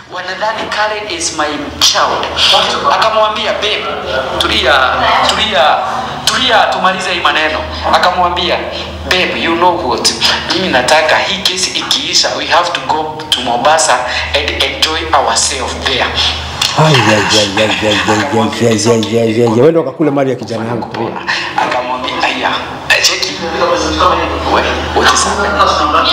wanadhani Karen is my child. Akamwambia babe, tulia, tulia, tulia, tumalize hii maneno. Akamwambia babe, you know what, mimi nataka hii kesi ikiisha, we have to go to Mombasa and enjoy ourselves there. wenda ukakule mali ya kijana yangu pia. Akamwambia aya, cheki we, what is happening?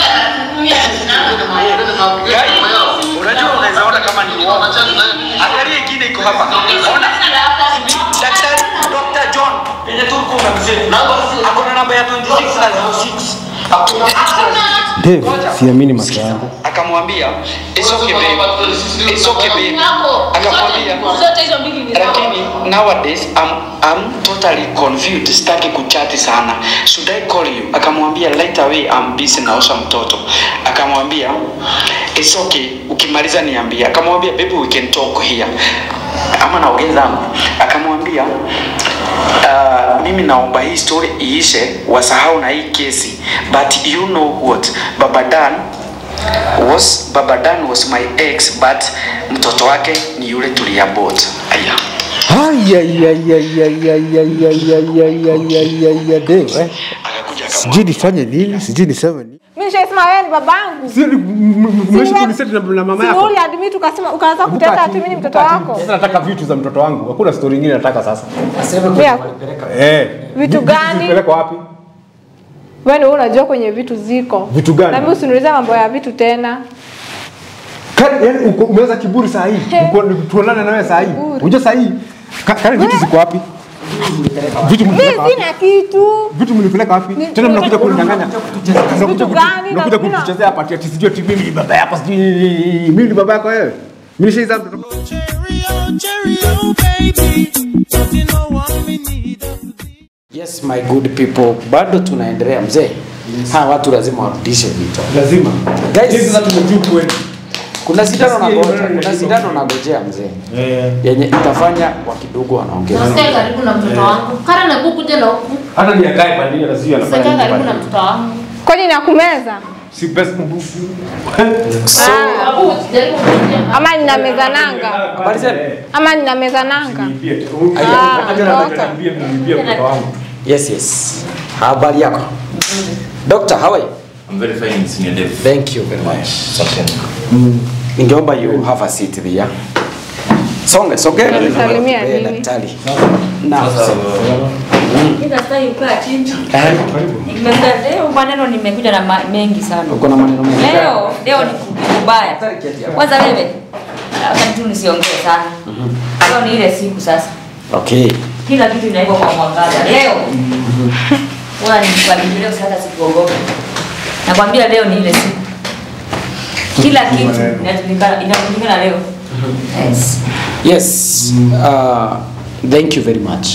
Guy, unajua unaweza ona kama ni uongo. Angalia ingine iko hapa. Ona. Daktari Dr. John penye tulikuwa umemsema. Ako na namba ya 26 na 06. Dave, siamini macho yangu. Akamwambia it's okay babe. It's okay babe. Akamwambia Zote hizo mbili ni zako. lakini nowadays I'm, I'm totally confused sitaki kuchati sana should I call you akamwambia right away I'm busy naosha mtoto akamwambia it's okay ukimaliza niambie akamwambia baby we can talk here ama naongeza akamwambia Uh, mimi naomba hii story iishe wasahau na hii kesi but you know what baba Dan was baba Dan was my ex but mtoto wake ni yule tuliabot aya Dave, eh? akakuja Sijui nifanye nini, sijui niseme nini. Mimi nishaisema wewe ni babangu. Sio ni- m- m- mmeishi kuniseti na na mama Si yako. uli admit ukasema ukaanza kuteta ati mimi ni mtoto wako. Sasa nataka vitu za mtoto wangu. Hakuna story nyingine nataka sasa. Pia Eh. Vitu vi- gani? Zilipelekwa wapi? wewe ndio unajua kwenye vitu ziko. Vitu gani? Na mimi usiniulize mambo ya vitu tena. Kari, yani uko- umeweza kiburi saa hii. He. Uko tuonane na wewe saa hii. Kiburi. Unajua saa hii ka- kari vitu ziko wapi? Vitu Mimi mlipeleka wapi? sina kitu. Vitu mlipeleka wapi? Ni- Tena mnakuja kunidanganya. Mnakuja Vitu kutu- gani? Mnakuja Na- kutuchezea hapa ati ati sijui ati mimi ni baba yako sijui mimi ni baba yako wewe. Mimi nishaiza mtoto. Cherry oh, cherry oh, baby. Don't you know I'm in need of the Yes my good people, bado tunaendelea mzee. Hawa watu lazima warudishe vitu. Lazima. Guys. Sisi sasa tumejua kweli. Kuna sindano na Sikia goja, hiyo kuna neno sindano na gojea mzee. Eh. Yenye itafanya wa kidogo wanaongeza. Nasikia karibu na mtoto wangu. Kara na buku kuja na huku. Hata ni akae pandini anazia Sasa anafanya. karibu nini na pale. mtoto wangu. Kwani nakumeza? Si best Ah, Abu, jaribu kuja. ama nina meza nanga. Habari zenu? Ama nina meza nanga. Ah, toka. mtoto wangu. Yes, yes. Habari yako? Doctor, how are you? I'm very fine, Senior Dev. Thank you very much. Asante. Ningeomba you have a seat there. Songe, sogea. Unisalimia Eh, nini? Daktari. Na. Sasa Ila sasa ukaa chini. Eh, Nimekuja leo maneno nimekuja na ma- mengi sana. uko na maneno mengi. Leo leo ni kubaya. Kwanza wewe wakati tu nisiongee sana. Leo ni ile siku sasa. Okay. Kila kitu inaiva kwa mwangaza. Leo. Wala nikwambia leo sasa sikuogopa. Nakwambia leo ni ile siku. Kila kitu inajulikana inajulikana leo. Yes. Yes. Uh, thank you very much.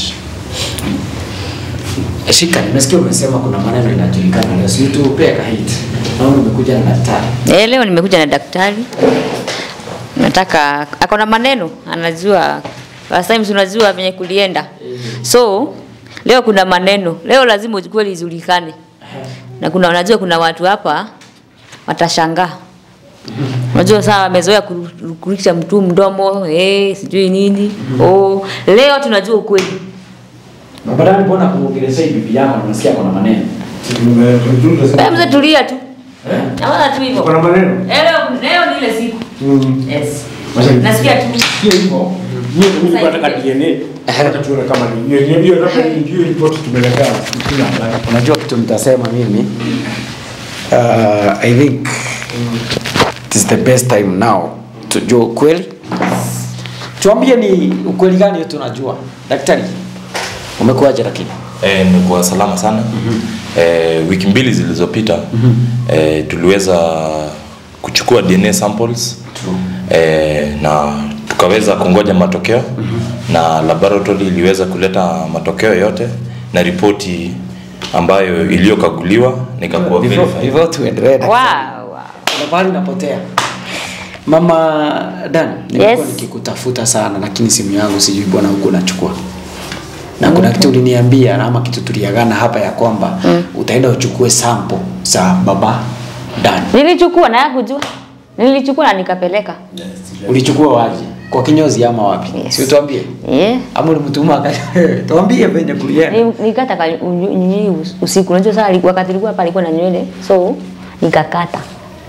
Shika, nimesikia umesema kuna maneno inajulikana leo. Si tu pia kahit. Naona umekuja na daktari. Eh, leo nimekuja na daktari. Nataka ako na maneno, anajua last time si unajua venye kulienda. So leo kuna maneno, leo lazima ukweli ijulikane. Na kuna unajua kuna watu hapa watashangaa. Unajua saa wamezoea kuru- kurudisha mtu mdomo, eh, sijui nini. Oh, leo tunajua ukweli. Babadani mbona kuongelesha hii bibi yako na unasikia kuna maneno? Wewe mzee tulia tu. Naona tu hivyo. Kuna maneno. Eh, Leo leo ni ile siku. Yes. Masha- Nasikia tu. Sio hivyo. Hiyo ni Sasa nataka hivi. DNA. Hata tuone kama ni hiyo hiyo hiyo labda ni hiyo report tumeletea kila habari. Unajua kitu nitasema mimi uh, I think it is the best time now tujue ukweli. Tuambie ni ukweli gani hiyo tunajua. Daktari, umekuwaje lakini? eh, nimekuwa salama sana. Eh, wiki mbili zilizopita eh, tuliweza kuchukua DNA samples eh, na tukaweza kungoja matokeo na laboratory iliweza kuleta matokeo yote na ripoti ambayo iliyokaguliwa nikakuwa Before, verified. before tuendelee daktari. Wow, wow. Kuna mahali napotea. Mama Dan, nimekuwa Yes. nikikutafuta sana lakini simu yangu sijui bwana huko nachukua. Na kuna kitu uliniambia ama kitu tuliagana hapa ya kwamba utaenda uchukue sample za baba Dan. Nilichukua na yakujua. Nilichukua na nikapeleka. Ulichukua waje? Kwa kinyozi ama wapi? Yes. Si utuambie. Eh. Ama ulimtuma aka tuambie venye kulienda. Ni- Nikata ka- unyo- nini us- usiku. Unajua sasa alikuwa- wakati alikuwa hapa alikuwa na nywele. So nikakata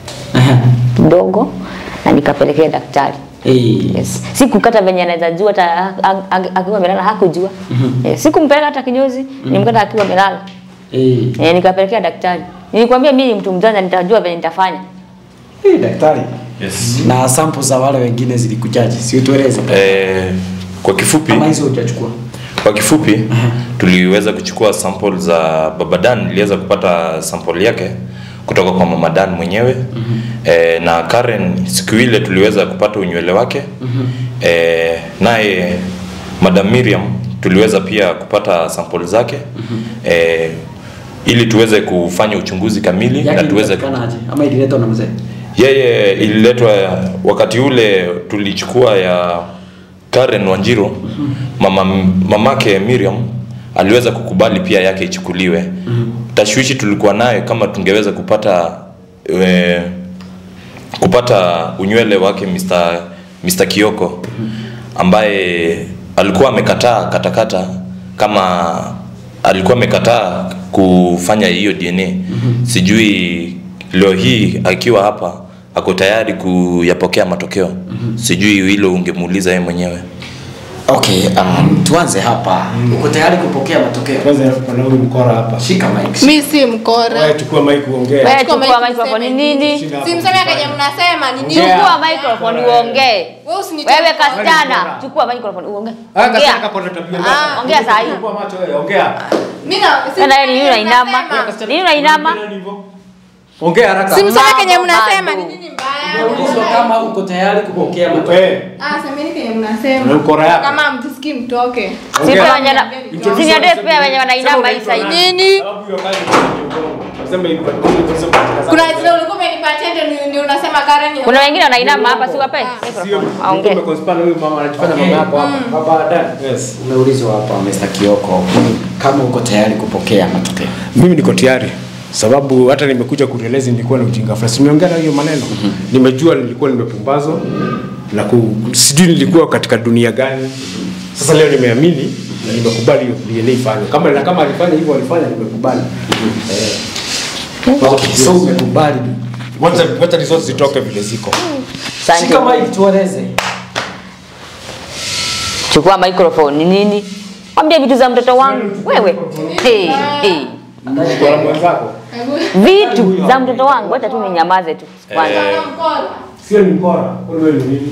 kidogo na nikapelekea daktari. Eh. Yes. Sikukata venye anaweza jua hata a- a- a- akiwa amelala hakujua. Yes. Sikumpeleka hata kinyozi, nimkata akiwa amelala. Eh. Eh, nikapelekea daktari. Nilikwambia mimi ni mtu mjanja nitajua venye nitafanya. Eh, daktari. Yes. Na sample za wale wengine zilikujaje? Si utueleze. Eh, kwa kifupi Kama hizo hujachukua. kwa kifupi tuliweza kuchukua sample za baba Dan niliweza kupata sample yake kutoka kwa mama Dan mwenyewe eh, na Karen siku ile tuliweza kupata unywele wake eh, naye madam Miriam tuliweza pia kupata sample zake eh, ili tuweze kufanya uchunguzi kamili Yake na tuweze ilipatikanaje? Ama ililetwa na mzee? yeye ililetwa wakati ule tulichukua ya Karen Wanjiro mama, mamake Miriam aliweza kukubali pia yake ichukuliwe tashwishi tulikuwa nayo kama tungeweza kupata e, kupata unywele wake Mr. Mr. Kioko ambaye alikuwa amekataa katakata kama alikuwa amekataa kufanya hiyo DNA sijui leo hii akiwa hapa ako tayari kuyapokea matokeo sijui hilo ungemuuliza yeye mwenyewe Okay, um, tuanze hapa. Uko tayari kupokea matokeo? Kwanza kuna huyu mkora hapa. Shika mic. mi si mkora Wewe chukua mic uongee. Wewe Chukua chukua mic microphone useme nini? Shida hapo. simseme kenye mnasema ni nini Chukua microphone uongee. Wewe usinitie Wewe mkono. kasichana, chukua microphone uongee. Ah, kasichana Ongea. kapona tabia Ah, mbaya. ongea saa hii. Fungua macho wewe, ongea. Mimi na Tena simseme nini kenye unainama? mnasema. Nini unainama? Ongea haraka. simseme kenye Mambo mnasema bado. ni nini mbaya Ulizwa kama uko tayari kupokea matokeo. Wewe. ah semeni kenye Na mnasema ukora yako. kama mtusikii mtoke Si Ongea. pia wenye na Introduce si ndio pia wenye wanainama hii side. nini Sababu hiyo kazi ni mgongo. Nasema hivi, tunasema katika kuna zile ulikuwa umenipatia ndio ni- ndio unasema Karen Kuna wengine wanainama hapa si wape Ah. Sio, microphone. Aongee. umekonspana huyu mama anajifanya Okay. mama yako hapa. Baba Dan. Yes. Umeulizwa hapa Mr. Kioko kama uko tayari kupokea matokeo. Mimi niko tayari sababu hata nimekuja kueleza nilikuwa na ujinga fulani. Si Nimeongea na hiyo maneno. Nimejua nilikuwa nimepumbazwa na ku, sijui nilikuwa katika dunia gani. Sasa leo nimeamini na nimekubali hiyo DNA ifanywe. Kama na kama alifanya hivyo alifanya nimekubali. Okay, so umekubali. Wacha wacha results zitoke vile ziko. Asante. Shika mic tueleze. Chukua microphone ni nini? Mwambie vitu za mtoto wangu. Wewe. Hey, hey. Kwa mwenzako. Vitu za mtoto wangu hata tu ninyamaze tu kwanza. Sio ni mkora. Wewe ni nini?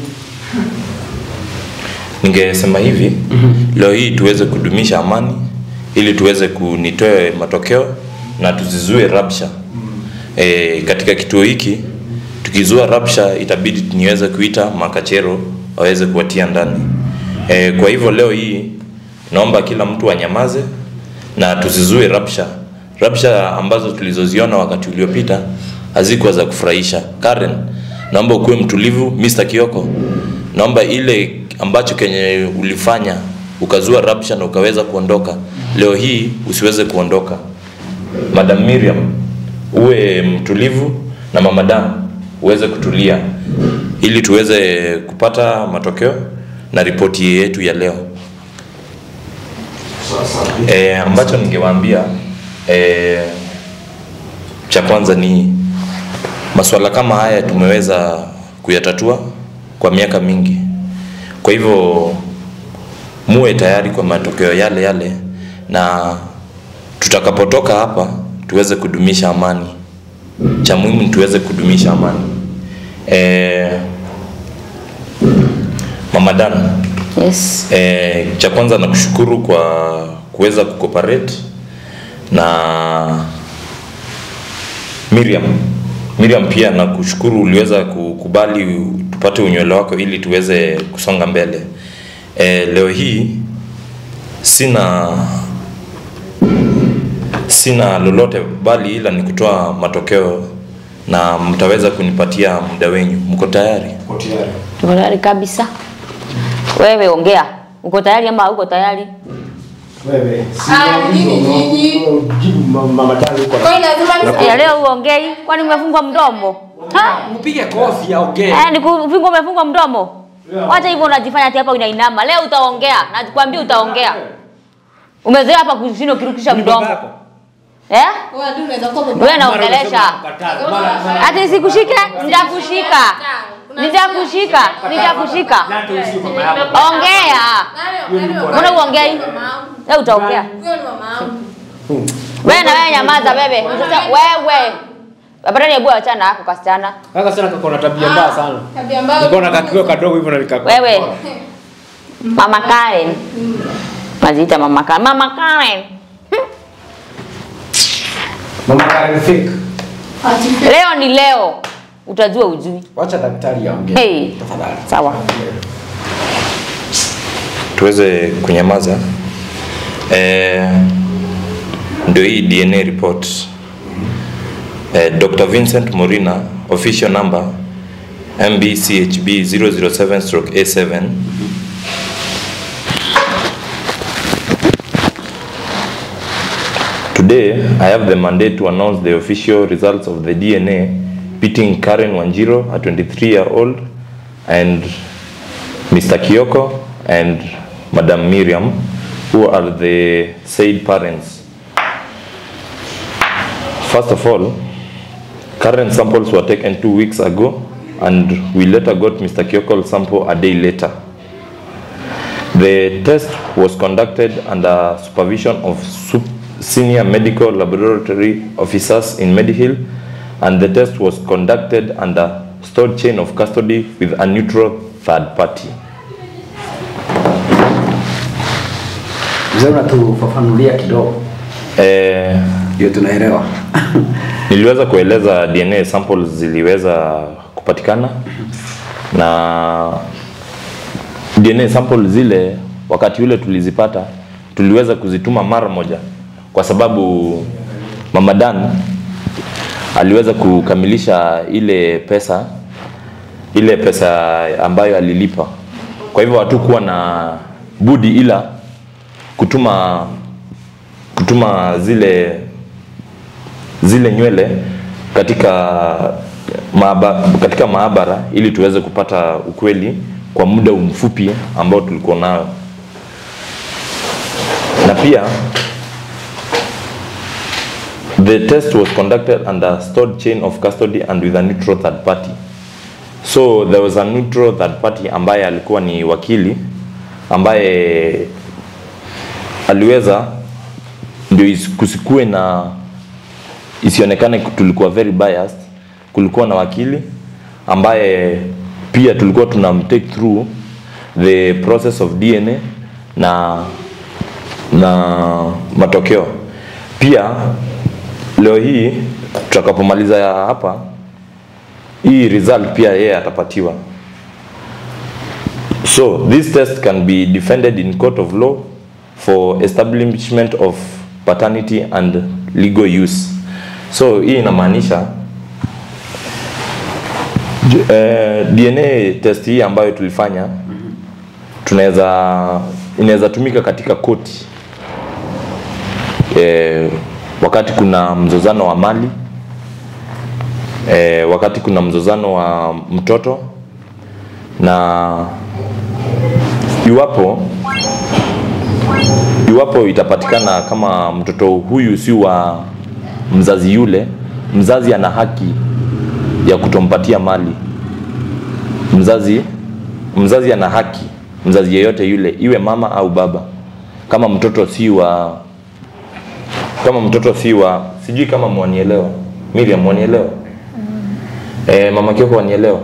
ningesema hivi leo hii tuweze kudumisha amani ili tuweze kunitoe matokeo na tuzizue rabsha e, katika kituo hiki tukizua rabsha itabidi niweze kuita makachero waweze kuwatia ndani e, kwa hivyo leo hii naomba kila mtu anyamaze na tusizue rabsha rabsha ambazo tulizoziona wakati uliopita hazikuwa za kufurahisha Karen naomba ukuwe mtulivu Mr. Kioko naomba ile ambacho kenye ulifanya ukazua rabsha na ukaweza kuondoka leo hii usiweze kuondoka madam Miriam uwe mtulivu na mama Dan uweze kutulia ili tuweze kupata matokeo na ripoti yetu ya leo e, ambacho ningewaambia e, cha kwanza ni masuala kama haya tumeweza kuyatatua kwa miaka mingi kwa hivyo muwe tayari kwa matokeo yale yale na tutakapotoka hapa tuweze kudumisha amani cha muhimu ni tuweze kudumisha amani e, mama Dan Yes. E, cha kwanza nakushukuru kwa kuweza kucooperate na Miriam. Miriam pia nakushukuru uliweza kukubali tupate unywele wako ili tuweze kusonga mbele. E, leo hii sina sina lolote bali ila ni kutoa matokeo na mtaweza kunipatia muda wenyu. Mko tayari? Uko tayari? Tuko tayari kabisa. Wewe ongea. Uko tayari ama uko tayari? Wewe. Ah, nini nyinyi? Jibu mama Dan huko. Kwa hiyo lazima Ya leo uongei kwani umefungwa mdomo? Ha? Mpige kofi aongee. Eh, ni kufungwa umefungwa mdomo. Wacha hivyo unajifanya ati hapa unainama. Leo utaongea. Nakwambia utaongea. Umezoea hapa kushinda ukirukisha Ni baba mdomo. yako. Eh? Wewe tu unaweza kuwa baba. Wewe naongelesha. Mara- mara- Ati sikushike? Nitakushika. Nitakushika. Nitakushika. Na hata usi mama yako. Ongea. Mbona uongea hivi? Leo utaongea. Huyo ni mama yangu. Wewe na wewe nyamaza bebe. Sasa wewe. Babarani hebu achana hapo kasichana. Kaka sana kako na tabia mbaya sana. Tabia mbaya. Niko na kakio kadogo hivyo na nikako. Wewe. Mama Karen. Naziita Mama Karen. Mama Karen. Mama Karen fake. Leo ni leo. Utajua ujui. Wacha daktari aongee. Hey. Tafadhali. Sawa. tuweze kunyamaza eh, ndio hii dna report eh, dr vincent morina official number mbchb 007 stroke a7 Today, I have the mandate to announce the official results of the DNA pitting Karen Wanjiro, a 23 year old, and Mr. Kioko and Madam Miriam, who are the said parents. First of all, current samples were taken two weeks ago, and we later got Mr. Kioko's sample a day later. The test was conducted under supervision of sup- senior medical laboratory officers in Medihill, and the test was conducted under stored chain of custody with a neutral third party. Mzee unatufafanulia kidogo Eh, ndio tunaelewa. niliweza kueleza DNA samples ziliweza kupatikana na DNA samples zile wakati ule tulizipata tuliweza kuzituma mara moja kwa sababu Mama Dan aliweza kukamilisha ile pesa ile pesa ambayo alilipa. Kwa hivyo hatukuwa na budi ila kutuma kutuma zile zile nywele katika maaba, katika maabara ili tuweze kupata ukweli kwa muda mfupi ambao tulikuwa nayo, na pia the test was conducted under stored chain of custody and with a neutral third party. So there was a neutral third party ambaye alikuwa ni wakili ambaye aliweza ndio isi- kusikue na isionekane tulikuwa very biased. Kulikuwa na wakili ambaye pia tulikuwa tunamtake through the process of DNA na na matokeo. Pia leo hii tutakapomaliza ya hapa, hii result pia yeye atapatiwa. So this test can be defended in court of law for establishment of paternity and legal use. So hii inamaanisha J- eh, DNA test hii ambayo tulifanya tunaweza inaweza tumika katika koti eh, wakati kuna mzozano wa mali eh, wakati kuna mzozano wa mtoto na iwapo iwapo itapatikana kama mtoto huyu si wa mzazi yule, mzazi ana haki ya kutompatia mali. Mzazi mzazi ana haki, mzazi yeyote yule, iwe mama au baba, kama mtoto si wa kama mtoto si wa sijui kama mwanielewa Miriam, mwanielewa eh, mama Kioko wanielewa.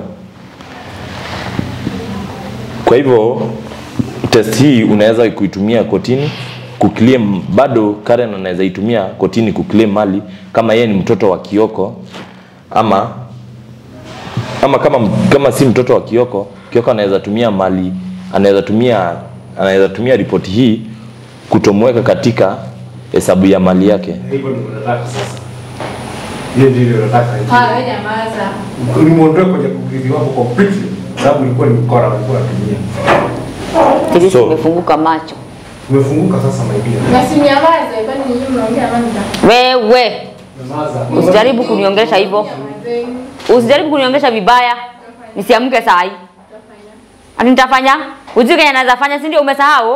Kwa hivyo test hii unaweza kuitumia kotini kuclaim, bado Karen anaweza itumia kotini kuclaim mali kama yeye ni mtoto wa Kioko ama ama kama kama si mtoto wa Kioko, Kioko anaweza tumia mali, anaweza tumia anaweza tumia ripoti hii kutomweka katika hesabu ya mali yake. Hivyo ndio nataka sasa. Hiyo ndio nataka. Ah, wewe nyamaza. Nimuondoe kwenye kurithi wako completely. Sababu ilikuwa ni mkora alikuwa anatumia. Sisi So- tumefunguka macho. Umefunguka sasa my dear. Na si nyamaze, kwani nyinyi mnaongea nani? Wewe Usijaribu kuniongelesha hivyo. Usijaribu kuniongelesha vibaya. Nisiamke saa hii. Ati nitafanya? Ujui kenye naweza fanya, si ndio umesahau?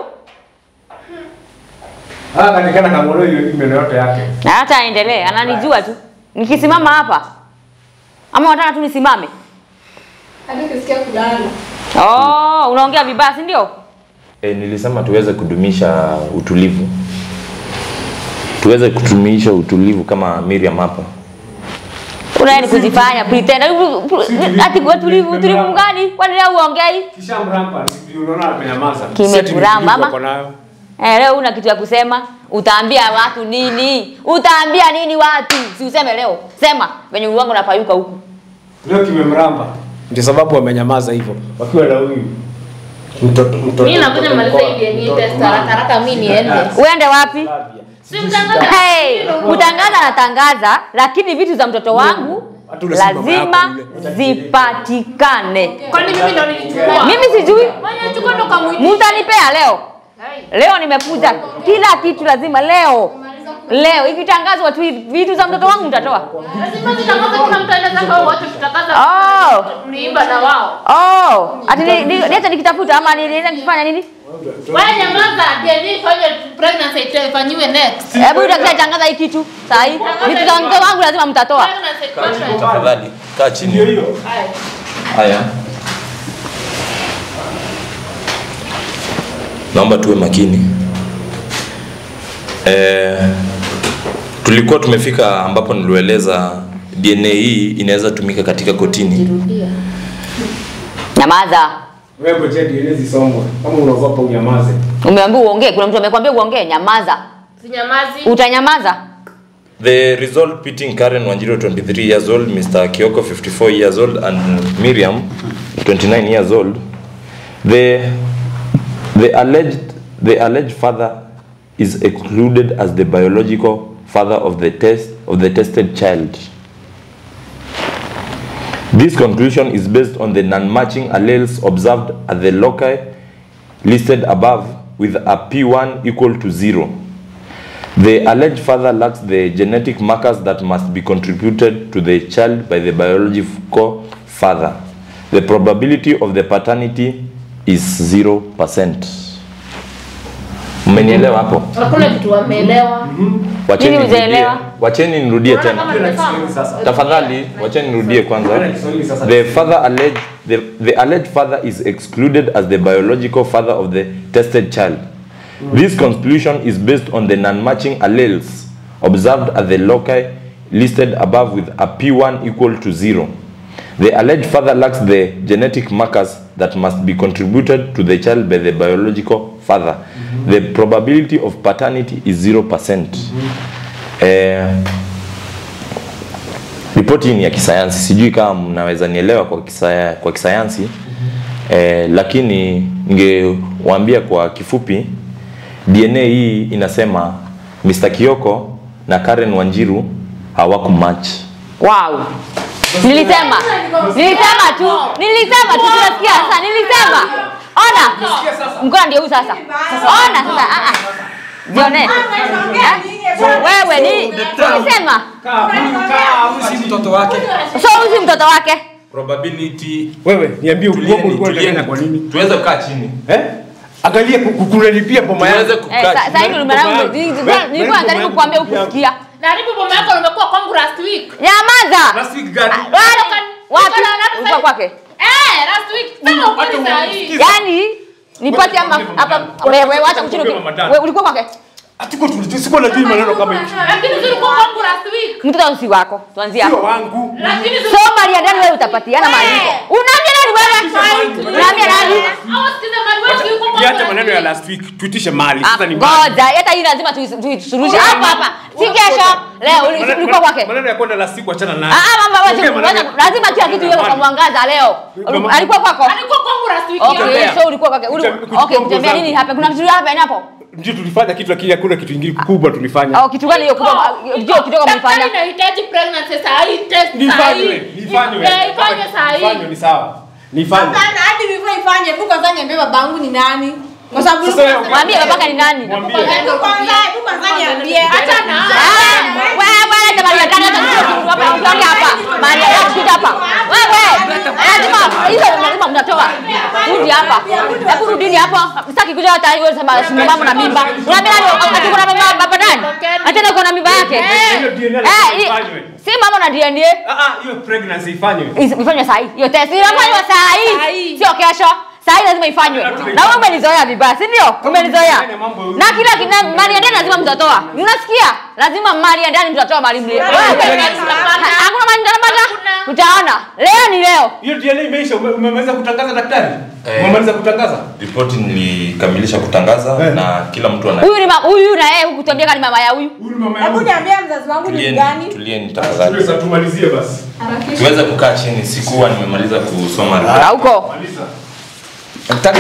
Ah, kanikana kamwona hiyo meno yote yake. Na hata aendelee, ananijua tu. Nikisimama hapa. Ama unataka tu nisimame? Hadi ukisikia kulala. Oh, unaongea vibaya, si ndio? E, nilisema tuweze kudumisha utulivu, tuweze kudumisha utulivu kama Miriam hapa. Unaenda ni kujifanya pretend. Ati kwa tulivu, utulivu mgani? Kwani leo uongei? Kisha mrampa, ndio unaona amenyamaza. Kimekuramba, ama? Ako nayo. Eh, leo una kitu ya kusema? Utaambia watu nini? Utaambia nini watu? Si useme leo. Sema venye uwangu napayuka huku. Leo kimemramba. Ndio sababu amenyamaza hivyo. Wakiwa na huyu mtoto mtoto. Mimi nakuja maliza hii DNA test haraka haraka mimi niende. Uende wapi? Si mtangaza. Hey, kutangaza natangaza, lakini vitu za mtoto wangu Hata ule si mama yako lazima ule. zipatikane. Kwani mimi ndo nilichukua? Mimi sijui, Mwenye chukua ndo kamuiti. mtanipea leo. Leo nimekuja, kila kitu lazima leo. Leo ikitangazwa tu hivi, vitu za mtoto wangu mtatoa. Lazima zitangaza kuna mtu anaweza kwa wote tutangaza. Oh. Tuliimba na wao. Oh, ati ni- ni- niache nikitafuta ama niende nikifanya nini? Wewe nyamaza, DNA fanye pregnancy test ifanyiwe next. Hebu tangaza hii kitu saa hii. Vitu za mtoto wangu lazima mtatoa. Pregnancy test. Tafadhali kaa chini. Ndio hiyo. Haya, naomba tuwe makini. E, tulikuwa tumefika ambapo nilieleza DNA hii inaweza tumika katika kotini. Nyamaza. Wewe ngoja DNA zisomwe. Kama unaogopa unyamaze. Umeambiwa uongee, kuna mtu amekwambia uongee, nyamaza. Sinyamazi. Utanyamaza. The result pitting Karen Wanjiru 23 years old, Mr. Kioko 54 years old and Miriam 29 years old. The the alleged the alleged father is excluded as the biological father of the test of the tested child. This conclusion is based on the non-matching alleles observed at the loci listed above with a P1 equal to zero. The alleged father lacks the genetic markers that must be contributed to the child by the biological father. The probability of the paternity is 0%. Mmenielewa hapo? Hakuna kitu wameelewa. Wacheni Nini nirudie. hujaelewa? Wacheni nirudie Unaona tena. kama Kiswahili nimesoma? sasa. Tafadhali, wacheni nirudie kwanza. Bwana Kiswahili sasa. The father alleged the, the alleged father is excluded as the biological father of the tested child. This conclusion is based on the non-matching alleles observed at the loci listed above with a P1 equal to zero. The alleged father lacks the genetic markers that must be contributed to the child by the biological father. The probability of paternity is 0%. Eh, ripoti hii ni ya kisayansi sijui kama mnaweza nielewa kwa, kisaya, kwa kisayansi eh, lakini ningewaambia kwa kifupi dna hii inasema mr kioko na karen wanjiru hawakumatch Wow. Nilisema. Nilisema tu. Nilisema tu tunasikia sasa. Nilisema. Ona. Mkono ndio huu sasa. Ona sasa. Ah ah. Jione. Eh? Wewe ni nilisema. si mtoto wake. So huyu si mtoto wake. probability Wewe niambie uongo tulieni, ulikuwa tulieni. unataka kwa nini? tuweze kukaa chini Eh? Angalia kunalipia boma tuweze yangu. Eh, kukaa sa- chini sasa hivi nimeanza nilikuwa najaribu kukuambia ukusikia. Na haribu boma yako umekuwa kwangu last week. Nyamaza. Last week gani? Wale wapi? Ulikuwa kwake. Eh, last week. Sema ukweli saa hii. Yaani nipate ama hapa wewe wacha kuchini. Wewe ulikuwa kwake. Atiko tulisikuwa najui maneno kama hivi. Lakini zilikuwa kwangu last week. Mtoto si wako. Tuanzie Sio hapo. wangu. Lakini So Maria ndani wewe utapatiana maandiko. Unaambia nani wewe? Unaambia nani? Hawa sikiza mali wewe zilikuwa kwangu. Niache last maneno ya week. last week. Tuitishe mali. Ah, Sasa ni mali. Ngoja, hata hii lazima tuis- tuisuruhishe hapa hapa. Si kesho. Leo uli- Maneno- ulikuwa kwake. Maneno ya kwenda last week achana nayo. Ah, ah, mama Ongea wewe maneno- ngoja, lazima kila kitu iwe kwa Mali. mwangaza leo. Mama- Alikuwa kwako? Alikuwa kwangu last week. Okay, Kutembea. so ulikuwa kwake. Uli- Kutem- Okay, kuchukua kutembea nguo nini zangu. hapa? Kuna kitu hapa hapo? Ndio tulifanya kitu lakini hakuna kitu kingine kubwa tulifanya. Au kitu gani hiyo kubwa? Ndio kidogo Daktari mlifanya. inahitaji pregnancy saa hii test saa Nifanywe, hii. nifanywe. Eh, ifanywe saa hii. Nifanywe ni sawa. Nifanywe. Hapana, hadi before ifanye, hebu kwanza niambie babangu ni nani? Kwa sababu Sasa wewe- Mwambie babaka ni nani? Mwambie. Hebu kwanza, hebu kwanza niambie. Acha na Ah, Wewe enda mahali ya ndani hata sio hapa ukiongea hapa. Mahali ya ndani kuja hapa. Wewe lazima hizo lazima mnatoa. Rudi hapa. Hebu rudini hapa. Sitaki kuja hata hiyo sema simama na mimba. Unaambia nani ati kuna mimba baba nani? Hata uko na mimba yake. Hiyo DNA Eh, lazima hii- ifanywe. si mama na DNA. Ah, ah, hiyo pregnancy ifanywe. Is- ifanywe saa hii hiyo test inafanywa saa hii sio kesho saa hii lazima ifanywe na wewe umenizoea vibaya si ndio umenizoea na kila kina mali ya ndani lazima mtatoa unasikia lazima mali ya ndani mtatoa mali mlie Wewe, hakuna mali mtapata utaona leo ni leo Hiyo DNA imeisha. Ume- Umemaliza kutangaza daktari? Eh. Umemaliza kutangaza? Ripoti nilikamilisha kutangaza Eh. na kila mtu ana huyu ni ma- huyu na yeye hukutuambia kama ni mama ya huyu Huyu ni mama Hebu yangu. niambia mzazi wangu ni tulieni, gani? tulieni tafadhali. Sasa tumalizie basi. Tuweze kukaa chini, sikuwa nimemaliza kusoma ripoti. na huko Maliza. Daktari.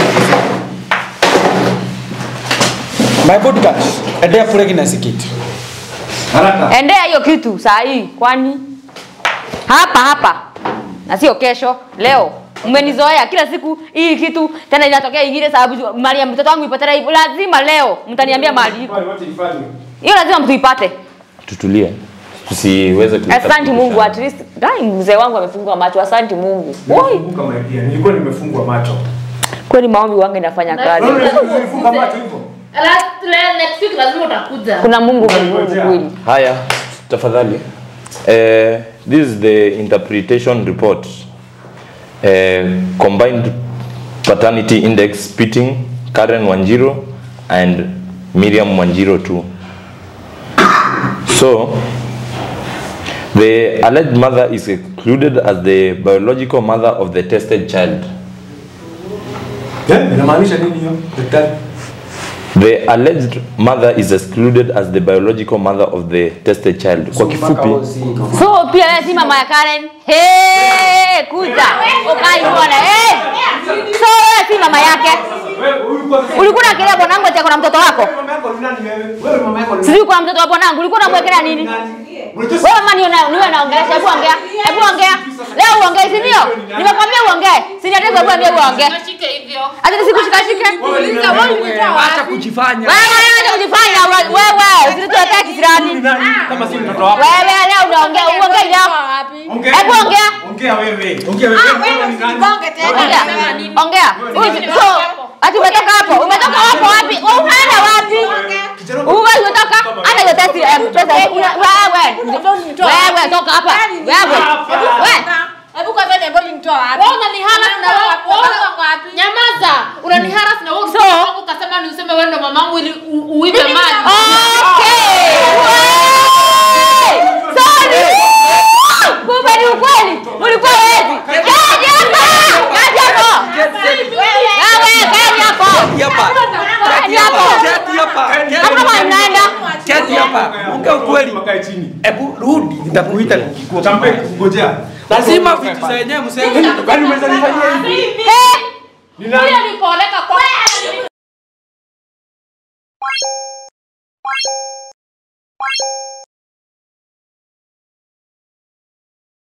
My podcast. Endea pregnancy kit. Haraka. endea hiyo kitu saa hii kwani hapa hapa na sio kesho leo mmenizoea kila siku hii kitu tena inatokea ingine sababu mali ya mtoto wangu ipatana hivyo lazima leo mtaniambia mali iko Wale wote ifanywe. hiyo lazima mtuipate Tutulie, tusiweze kuleta asante mungu purukushani. at least dai mzee wangu amefungua macho asante mungu Oi, Nimefunguka my dear. Nilikuwa nimefungwa macho. kweli maombi wangu inafanya kazi Unaona nilifunga macho hivyo? Last- le- next week lazima utakuja. kuna mungu mbinguni kweli Haya, tafadhali. Eh, this is the interpretation report. Eh, combined paternity index pitting Karen Wanjiro and Miriam Wanjiro too. So, the alleged mother is excluded as the biological mother of the tested child. Eh, inamaanisha nini hiyo? Daktari. The alleged mother is excluded as the biological mother of the tested child. Kwa kifupi, so pia wewe si mama ya karen hey, kuja ukai bwana hey. so wewe si mama yake Wewe ulikuwa ulikuwa unakelea bwanangu ati ako na mtoto wako mama yako ni nani wewe? Wewe mama yako ni sijui kuna mtoto wa bwanangu ulikuwa unamwekelea nini nani? Unajua wewe mama niwe na- niwe naongelesha hebu ongea hebu ongea leo uongee si ndio nimekwambia uongee si ndio hebu ambia uongee Shike hivyo. hata nisikushikashike Uliza wewe ulitoa wapi? kujifanya. wewe acha kujifanya we- wewe usituletee kisirani ni nani? Kama si mtoto wako. wewe leo unaongea uongee leo Ulitoa wapi? Ongea. Hebu ongea. Ongea wewe. Ongea wewe. Ah, Kama wewe ni nani? usigonge tena. ongea ongea Usi- so ati umetoka hapo umetoka hapo wapi unaenda wapi uwe umetoka hata hiyo testi eh, pesa una- wewe wewe toka hapa wewe wewe Hebu kwanza niambie ulinitoa wapi? Wewe unaniharas na wewe Unatoka wewe wapi? nyamaza. Unaniharas na wewe So- so, ukasema ni useme wewe ndo mamangu ili u- uibe mali. Okay. Wey! Sorry. Kumbe ni ukweli. Ulikuwa wezi. Kaji hapa. Kaji hapo. Wewe kaji hapo. Kaji hapo. Hapo kama mnaenda. Keti hapa. Ongea ukweli. Wakae chini. Hebu rudi nitakuita nikikuwa. Champe kungojea. Lazima vitu za wenyewe mseme. Kwani umeweza nifanyia hivi? Hey. Ni nani? Huyo nipoleka kwa